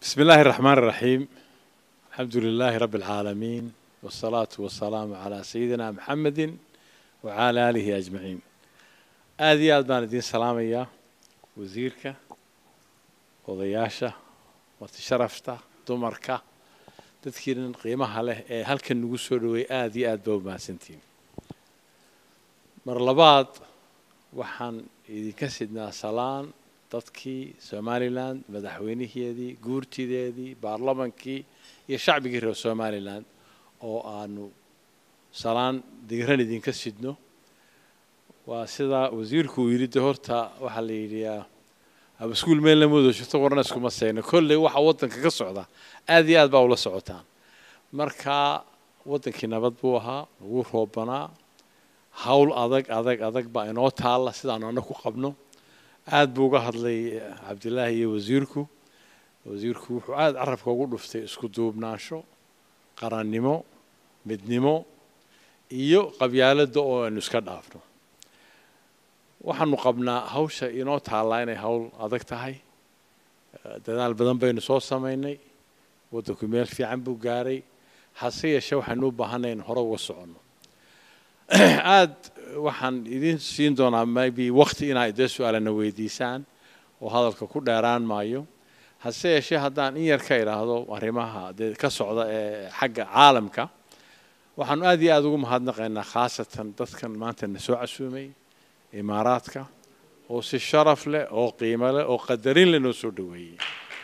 بسم الله الرحمن الرحيم الحمد لله رب العالمين والصلاة والسلام على سيدنا محمد وعلى آله أجمعين آدي آد بان الدين سلامية وزيرك odayaasha wati sharafta dumarka dadkiinan qiimaha leh ee halkan nagu soo dhaweey aada iyo aad baa u mahadsantihiin mar labaad waxaan idinka sidnaa salaan dadkii somalilan madaxweyniheedii guurtideedii baarlamankii iyo shacbigii reer somalilan oo aanu salaan diiran idinka sidno waa sidaa wasiirku uu yidhi de horta waxaa la yidhiyaa abaskuul meel lama wada jirto warna iskuma sayno kolley waxa waddanka ka socda aad iyo aad baa ula socotaan marka waddankii nabad buu ahaa ugu roobanaa hawl adag adag adag baa inoo taalla sidaanu anna ku qabno aad buu uga hadlay cabdilaahi iyo wasiirku wasiirku wuxuu aada carabka ugu dhuftay isku duubnaansho qarannimo midnimo iyo qabyaaladda oo aynu iska dhaafno waxaanu qabnaa hawsha inoo taallaa inay hawl adag tahay dadaal badan baynu soo samaynay waddanku meel fiican buu gaaray hase yeeshee waxaynu u baahanay in hore uga soconno aad waxaan idiin siin doonaa maybe wakti inaa idee su-aalana weydiisaan oo hadalka ku dheeraan maayo hase yeeshee haddaan in yar ka idhaahdo arrimaha dee ka socda ee xagga caalamka waxaanu aad iyo aada ugu mahadnaqaynaa khaasatan dadkan maanta na soo casuumay imaaraadka oo si sharaf leh oo qiimo leh oo qadarin leh noo soo dhaweeyey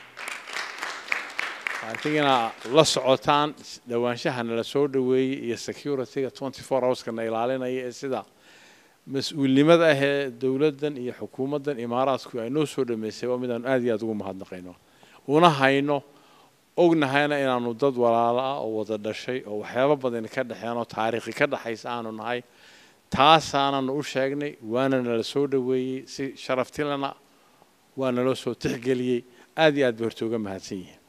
atigina la socotaan dhawaanshahana la soo dhaweeyey iyo securityga twenty four hourskana ilaalinaya ee sida mas-uulnimada ah ee dowladdan iyo xukuumaddan imaaraadku ay noo soo dhameysay waa midaanu aad iyo aada ugu mahadnaqayno una hayno ognahayna inaanu dad walaalo ah oo wada dhashay oo waxyaabo badan ka dhexeen oo taariikhi ka dhexaysa aanu nahay taasaananu u sheegnay waana nala soo dhaweeyey si sharaftilana waa naloo soo tixgeliyey aad iyo aad bay horta uga mahadsan yihiin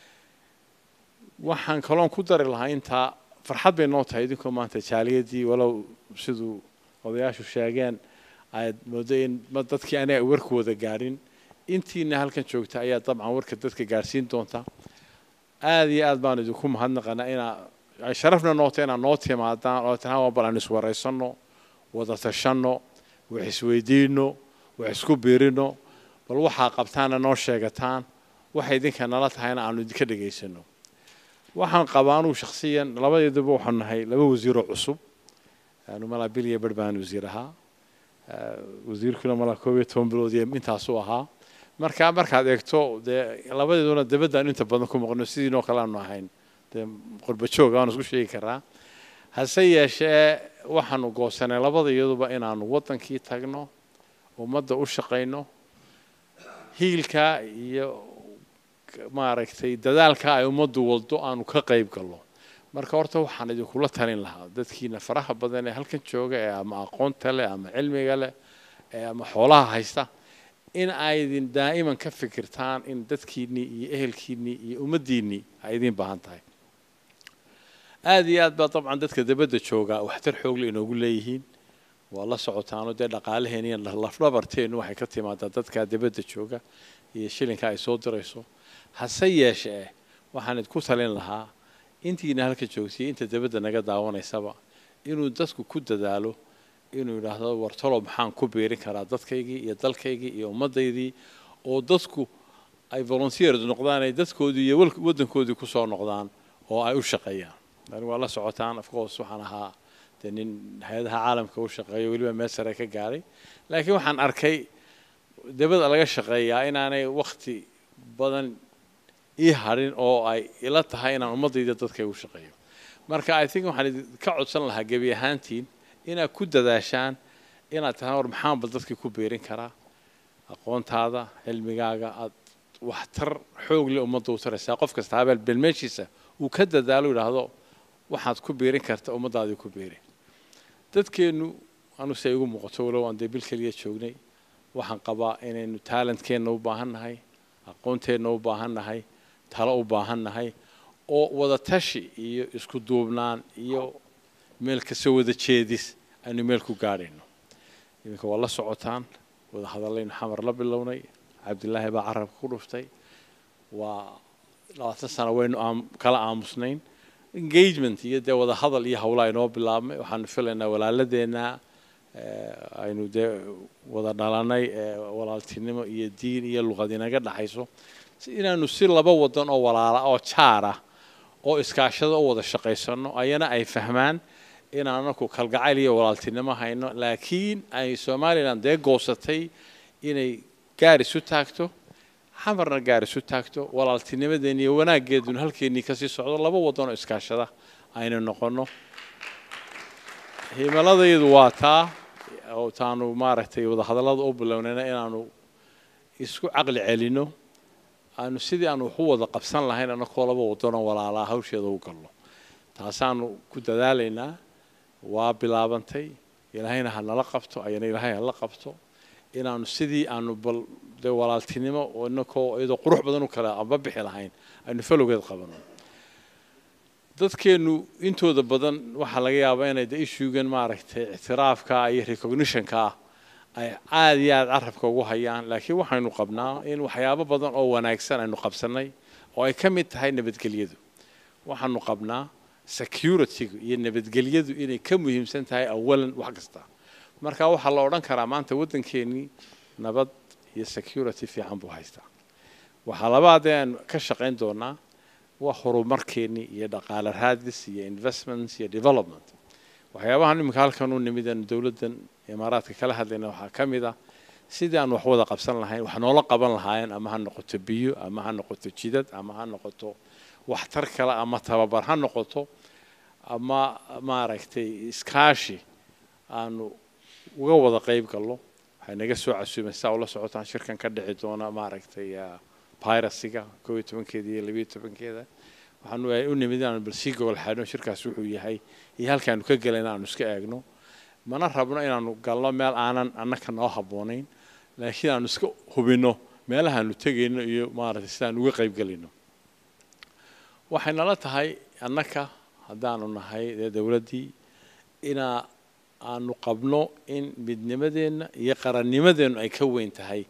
waxaan kaloon ku dari lahaa intaa farxad bay noo tahay idinkoo maanta jaaliyadii walow siduu odayaashu sheegeen aad moodo in dadkii aniga warku wada gaadhin intiina halkan joogta ayaa dabcan warka dadka gaadhsiin doonta aad iyo aad baan idinku mahadnaqanaa inaa ay sharafna noota inaad noo timaadaan oo tahaan waa bal aan iswaraysanno wada tashanno wax isweydiino wax isku biirino bal waxaa qabtaana noo sheegataan waxay idinka nala tahayna aanu idinka dhegaysano waxaan qabaa anugu shakhsiyan labadeeduba waxaanu nahay laba wasiiroo cusub anu malaa bil iyo bar baan wasiir ahaa wasiirkuna malaa koob iyo toban bilood iyo intaasuu ahaa marka markaad eegto dee labadeeduna dabaddaanu inta badan ku maqno sidiinoo kale aanu ahayn dee qurbajoog aanu isku sheegi karaa hase yeeshee waxaanu goosanay labada iyaduba inaanu waddankii tagno ummadda u shaqayno hiilka iyo maaragtay dadaalka ay ummaddu waldo aanu ka qayb galno marka horta waxaan idinkula talin lahaa dadkiina faraha badan ee halkan jooga ee ama aqoonta leh ama cilmiga leh ee ama xoolaha haysta in aydin daa'iman ka fikirtaan in dadkiinnii iyo ehelkiinnii iyo ummaddiinnii ay idiin baahan tahay aada iyo aad baa dabcan dadka dabadda joogaa waxtar xoogle inoogu leeyihiin waa la socotaano dee dhaqaalaheen iyo lafdhabarteennu waxay ka timaadaa dadka dabadda jooga iyo shilinka ay soo dirayso hase yeeshee waxaan idinku talin lahaa intiina halka joogtay inta dabadda naga daawanaysaba inuu dadku ku dadaalo inuu yidhaahdo wartalo maxaan ku biirin karaa dadkaygii iyo dalkaygii iyo ummaddaydii oo dadku ay volunteers noqdaan ay dadkoodii iyo waddankoodii kusoo noqdaan oo ay u shaqeeyaan ani waa la socotaan of course waxaan ahaa dee nin hay-adaha caalamka u shaqeeyo weliba meel sare ka gaaray laakiin waxaan arkay dabada laga shaqeeyaa inaanay wakti badan ii hadhin oo ay ila tahay inaan ummaddayda dadkay u shaqeeyo marka i think waxaan ka codsan lahaa gebi ahaantiin inaad ku dadaashaan inaad tahaan war maxaanba dadkii ku biirin karaa aqoontaada cilmigaaga aad waxtar xoog leh ummadda u taraysaa qof kasta habeel belmeeshiisa uu ka dadaalo yidhaahdo waxaad ku biirin karta ummaddaadii ku biiri dadkeennu anu se igu muuqato walow aan dee bil keliya joognay waxaan qabaa inaynu talentkeenna u baahan nahay aqoonteenna u baahan nahay talo u baahan nahay oo wada tashi iyo isku duubnaan iyo meel kasoo wada jeedis aynu meel ku gaadhayno iminka waa la socotaan wada hadallaynu xamar la bilownay cabdilaahi baa carabka ku dhuftay waa labaatan sano waynu aam- kala aamusnayn engagement iyo dee wada hadal iyo howlaa inoo bilaabmay waxaanu filaynaa walaaladeenna eh, aynu dee wada dhalanay ee walaaltinimo iyo diin iyo luqad inaga dhaxayso si inaanu si laba wadan oo walaala oo jaar ah oo iskaashada u wada shaqaysano ayana ay fahmaan inaan anaku kalgacayl iyo walaaltinimo hayno laakiin ay somalilan dee goosatay inay gaar isu taagto xamarna gaar isu taagto walaaltinimadeena iyo wanaaggeeduna halkeenii kasii socdo laba wadan oo iskaashada aynu noqono himiladaydu waa taa oo taanu maaragtay wadahadallada u bilownayna inaanu isku caqli celino aanu sidii aanu wax u wada qabsan lahayn annakoo laba wadanoo walaalaa hawsheeda u galno taasaanu ku dadaalaynaa waa bilaabantay ilaahayna ha nala qabto ayana ilaahay hala qabto inaanu sidii aanu bal dee walaaltinimo oo inakoo iyadoo qurux badan u kale amba bixi lahayn aynu falowgeed qabano dadkeenu intooda badan waxaa laga yaabaa inay de issuegan maaragtay ictiraafka iyo recognitionka ah ay aada iyo aada carabka ugu hayaan laakiin waxaynu qabnaa in waxyaabo badan oo wanaagsan aynu qabsanay oo ay ka mid tahay nabadgelyadu waxaanu qabnaa securitygu iyo nabadgelyadu inay ka muhiimsan tahay awalan wax kasta marka waxaa la odhan karaa maanta waddankeenii nabad iyo security fiican buu haystaa waxaa labaadee aan ka shaqayn doonaa waa horumarkeenii iyo dhaqaale raadis iyo investments iyo development waxyaabahan iminka halkan u nimid aan dowladdan imaaraadka kala hadlayna waxaa ka mid ah sidii aan wax wada qabsan lahayn wax noola qaban lahaayeen ama ha noqoto biyo ama ha noqoto jidad ama ha noqoto waxtar kale ama tababar ha noqoto ama maaragtay iskaashi aanu uga wada qayb galno waxay naga soo casuumay saa ula socotaan shirkan ka dhici doona maaragtay piracyga koo iyo tobankeeda iyo labiyo tobankeeda waxaanu u nimid inaanu bal sii gobol xaadhno shirkaas wuxuu yahay iyo halkaanu ka gelayna aanu iska eegno mana rabno inaanu galno meel aanan annaka noo habboonayn laakiin aanu iska hubinno meelahaanu tegayno iyo maaragtay sidaan uga qayb gelayno waxay nala tahay annaka haddaanu nahay dee dowladdii inaa aanu qabno in midnimadeenna iyo qarannimadeennu ay ka weyn tahay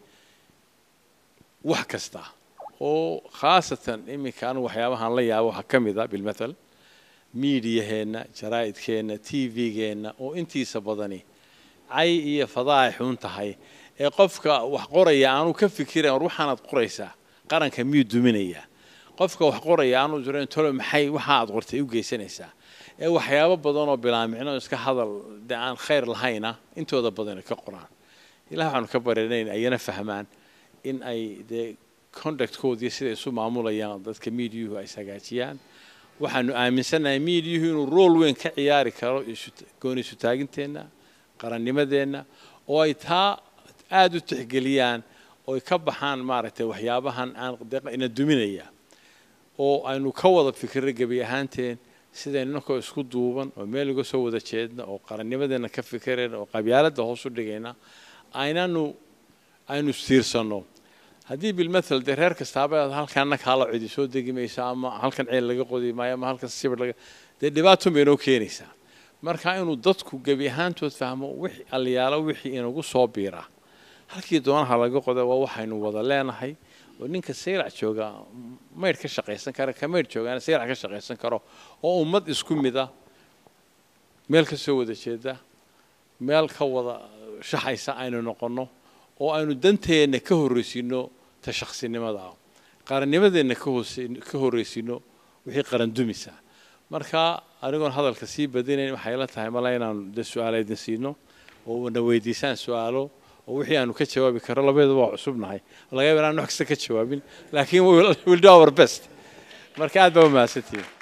wax kasta oo khaasatan iminka anu waxyaabahaan la yaabo waxaa ka mid a bilmathal miidiyaheenna jaraa'idkeenna t v-geenna oo intiisa badani cay iyo fadaaix xun tahay ee qofka wax qoraya aanu ka fikirayn war waxaanaad qoraysaa qaranka miyuu duminayaa qofka wax qoraya aanu jirayn tolo maxay waxa aad qortay u geysanaysaa ee waxyaabo badan oo bilaamicno iska hadal de aan khayr lahayna intooda badan ka qoraan ilaah waxaanu ka baranayn ayana fahmaan in ay dee conductkoodii siday isu maamulayaan dadka miidiyuhu ay hagaajiyaan waxaanu aaminsannahay miidiyuhu inuu rool weyn ka ciyaari karo gooni isu taaginteenna qarannimadeenna oo ay taa aada u tixgeliyaan oo ay ka baxaan maaragtay waxyaabahan aan ina duminaya oo aynu ka wada fikirray gebi ahaanteen sidaynu inankoo isku duuban oo meel uga soo wada jeedna oo qarannimadeenna ka fikirayna oo qabyaaladda hoos u dhigayna aynanu aynu istiirsanno haddii bilmathal dee reer kastaaba halkaana kaala cidi soo degi maysa ama halkan ceel laga qodi maayo ama halkan sibir laga dee dhibaatun bay inoo keenaysaa marka inuu dadku gebi ahaantood fahmo wix aliyaalo wixii inagu soo biiraa halkii doonaha laga qoda waa waxaynu wada leenahay oo ninka sayrac jooga maydh ka shaqaysan kara ka maydh joogaana sayrac ka shaqaysan karo oo ummad isku mid ah meel ka soo wada jeeda meel ka wada shaxaysa aynu noqonno oo aynu danteenna ka horreysiino ta shaksinimada qarannimadeenna ka horreysiino wixii qarandumisa marka anigoon hadalka sii badinayn waxay la tahay mala inaanu de su-aala idin siino oo na weydiisaan su-aalo oo wixii aanu ka jawaabi karo labadeeda waa cusubnahay laga yaaba inaan wax kasta ka jawaabin laakiin we'll do our best marka aad baa umahadsantihin